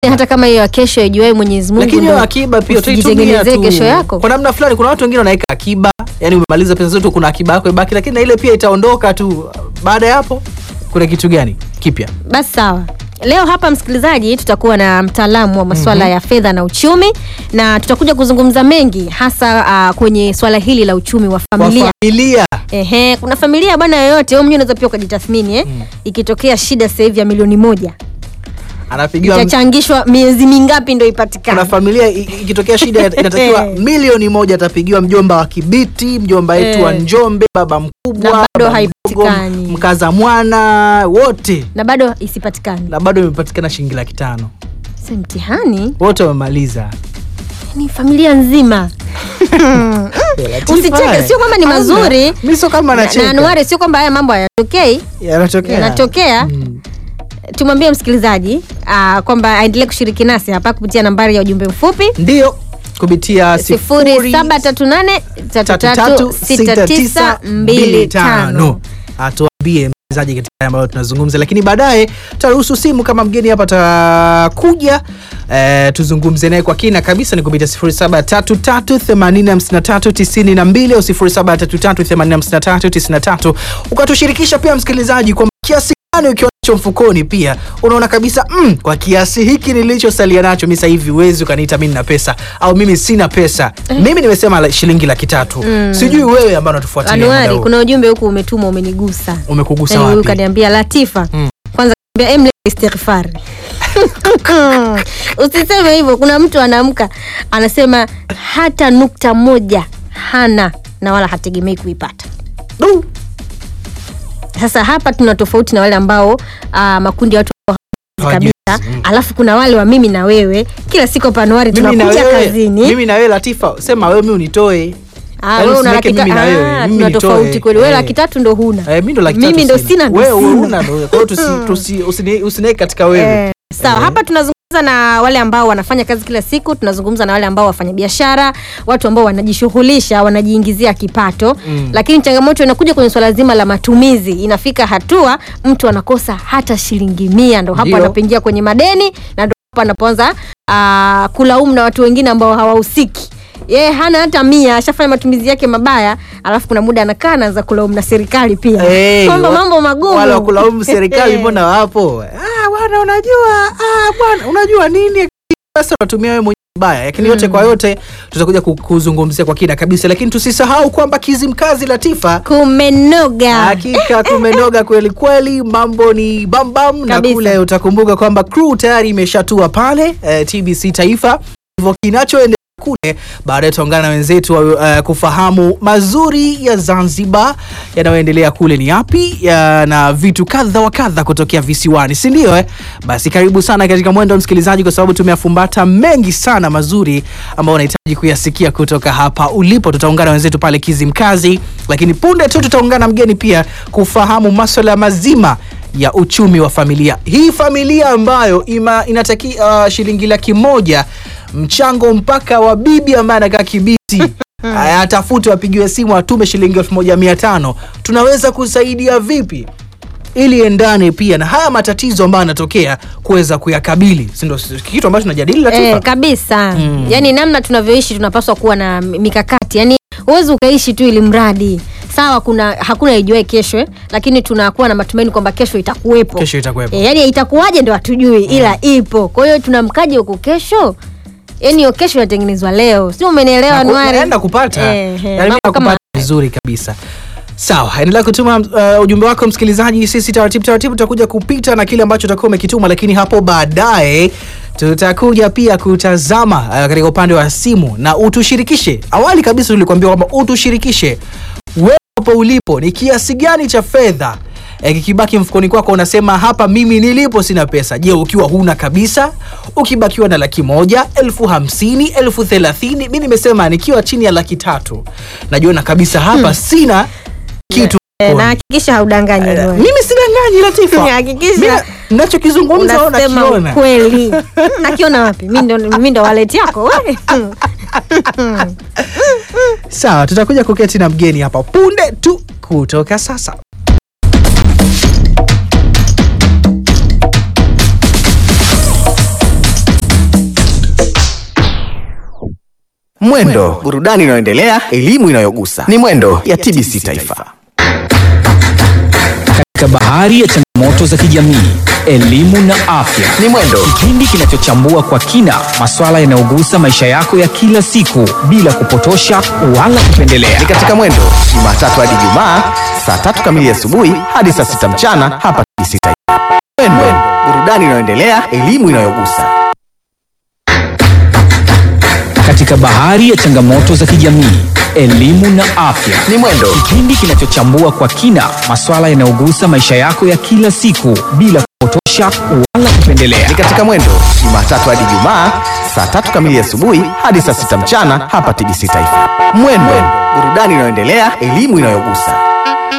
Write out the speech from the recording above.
hata kama hiyo ya kesho ijuae Mwenyezi Mungu lakini ndo hiyo akiba pia utaitumia usijitengenezee tu kesho yako kwa namna fulani. Kuna watu wengine wanaweka akiba, yani umemaliza pesa zote, kuna akiba yako ibaki, lakini na ile pia itaondoka tu. Baada ya hapo, kuna kitu gani kipya? basi sawa leo hapa msikilizaji tutakuwa na mtaalamu wa masuala ya fedha na uchumi na tutakuja kuzungumza mengi hasa uh, kwenye swala hili la uchumi wa Kwa familia familia Ehe, kuna familia bwana yoyote wewe mwenyewe unaweza pia ukajitathmini eh? ikitokea shida sasa hivi ya milioni moja anapigiwa itachangishwa miezi mingapi ndo kuna ipatikane familia i- ikitokea shida inatakiwa milioni moja atapigiwa mjomba wa Kibiti, mjomba wetu wa Eh. Njombe, baba mkubwa, Na bado baba haipatikani. mdogo, mkaza mwana wote, na bado isipatikane na bado imepatikana shilingi laki tano si mtihani wote wamemaliza. ni familia nzima usicheke sio kwamba ni mazuri Mimi sio kama na, nacheka. na anuari sio kwamba haya mambo hayatokei yanatokea yanatokea Mm. tumwambie msikilizaji ah, kwamba aendelee kushiriki nasi hapa kupitia nambari ya ujumbe mfupi Ndio kupitia sifuri saba tatu nane tatu tatu sita tisa mbili tano atuambie mchezaji katika haya ambayo tunazungumza, lakini baadaye tutaruhusu simu kama mgeni hapa atakuja, eh, tuzungumze naye kwa kina kabisa. Ni kupitia 0733805392 au 0733805393 ukatushirikisha pia msikilizaji kwa kiasi gani ukiwa nacho mfukoni, pia unaona kabisa mm, kwa kiasi hiki nilichosalia nacho mimi sasa hivi huwezi ukaniita mimi nina pesa au mimi sina pesa. Mimi nimesema la- shilingi laki tatu. Sijui wewe ambao unatufuatilia muda anuari huu. kuna ujumbe huku umetuma umenigusa umekugusa Yaani huyu wapi? kaniambia latifa Mm. kwanza kaniambia emle istighfari usiseme hivyo kuna mtu anaamka anasema hata nukta moja hana na wala hategemei kuipata Du. sasa hapa tuna tofauti na wale ambao uh, makundi ya watu Hawajui. kabisa Mm. alafu kuna wale wa mimi na wewe kila siku hapa anuari Mimi na tunakuja wewe, kazini mimi na wewe Latifa, sema wewe mimi unitoe. Ah, Yaani wewe una usiniweke laki ta- mimi na wewe, ah, mimi tuna nitoe. tofauti kweli wewe Eh. laki tatu ndo huna Eh, mimi ndo laki Mimi tatu ndo sina. sina, ndo Wewe sina. huna ndo. Kwa hiyo tusi tusi usini- usiniweke katika wewe. Eh, sawa Eh. hapa tunazungumza na wale ambao wanafanya kazi kila siku tunazungumza na wale ambao wafanya biashara watu ambao wanajishughulisha wanajiingizia kipato Mm. lakini changamoto inakuja kwenye swala zima la matumizi inafika hatua mtu anakosa hata shilingi mia ndo hapo Ndio. anapoingia kwenye madeni na ndo hapo anapoanza ah, kulaumu na watu wengine ambao hawahusiki yeye hana hata mia ashafanya matumizi yake mabaya alafu kuna muda anakaa anaanza kulaumu na serikali pia Eh, kwamba wa- mambo magumu Wala kulaumu serikali mbona wapo? Ah, bwana unajua, ah bwana unajua nini? Sasa unatumia wewe mwenyewe baya. Lakini yote kwa yote tutakuja ku- kuzungumzia kwa kina kabisa, lakini tusisahau kwamba Kizimkazi Latifa kumenoga Hakika kumenoga kweli kweli, mambo ni bambam na Kabisa. kule utakumbuka kwamba crew tayari imeshatua pale eh, TBC Taifa. Hivyo kinachoendelea kule, baadaye tutaungana na wenzetu uh, kufahamu mazuri ya Zanzibar yanayoendelea kule ni yapi ya, na vitu kadha wa kadha kutokea visiwani, si ndio? Eh? Basi karibu sana katika mwendo msikilizaji, kwa sababu tumeafumbata mengi sana mazuri ambayo unahitaji kuyasikia kutoka hapa ulipo. Tutaungana na wenzetu pale Kizimkazi, lakini punde tu tutaungana na mgeni pia kufahamu maswala mazima ya uchumi wa familia hii, familia ambayo ima, inataki uh, shilingi laki moja mchango mpaka wa bibi ambaye anakaa Kibiti Aya, atafute apigiwe simu atume shilingi elfu moja mia tano tunaweza kusaidia vipi ili endane pia na haya matatizo ambayo yanatokea kuweza kuyakabili, si ndio? Kitu ambacho tunajadili Latifa. Eh, kabisa Mm. yaani namna tunavyoishi tunapaswa kuwa na mi- mikakati yaani huwezi ukaishi tu ili mradi sawa kuna hakuna ijuae kesho eh, lakini tunakuwa na matumaini kwamba kesho itakuwepo Kesho itakuwepo. eh, yaani itakuwaje ndo hatujui ila ipo kwa hiyo tunamkaje huko kesho yaani hiyo kesho inatengenezwa leo sio umenielewa Na ku- Anuari? naenda kupata Eh, eh, Yaani mambo mimi kama nakupata vizuri kabisa sawa endelea kutuma uh, ujumbe wako msikilizaji sisi taratibu taratibu tutakuja kupita na kile ambacho utakuwa umekituma lakini hapo baadaye tutakuja pia kutazama uh, katika upande wa simu na utushirikishe awali kabisa tulikuambia kwamba utushirikishe wewe hapo ulipo ni kiasi gani cha fedha eh, kikibaki mfukoni kwako unasema hapa mimi nilipo sina pesa je ukiwa huna kabisa ukibakiwa na laki moja elfu hamsini elfu thelathini mi nimesema nikiwa chini ya laki tatu najiona kabisa hapa sina kitu Eh, na mfukoni. hakikisha haudanganyi Eh, Anuari. mimi sidanganyi Latifa Hakikisha. Mimi nachokizungumza au unasema nakiona ukweli nakiona wapi mi ndo, mi ndo waleti yako we sawa tutakuja kuketi na mgeni hapa punde tu kutoka sasa Mwendo, burudani inayoendelea, elimu inayogusa. Ni Mwendo ya TBC Taifa. Katika bahari ya changamoto za kijamii, elimu na afya, Ni Mwendo, kipindi kinachochambua kwa kina masuala yanayogusa maisha yako ya kila siku bila kupotosha wala kupendelea. ni katika Mwendo Jumatatu hadi Jumaa saa tatu kamili asubuhi hadi saa sita mchana hapa TBC Taifa. Mwendo, burudani inayoendelea, elimu inayogusa. Katika bahari ya changamoto za kijamii, elimu na afya, Ni Mwendo, kipindi kinachochambua kwa kina masuala yanayogusa maisha yako ya kila siku bila kupotosha wala kupendelea. ni katika Mwendo Jumatatu hadi Jumaa saa tatu kamili asubuhi hadi saa sita mchana hapa TBC Taifa. Mwendo, burudani inayoendelea, elimu inayogusa.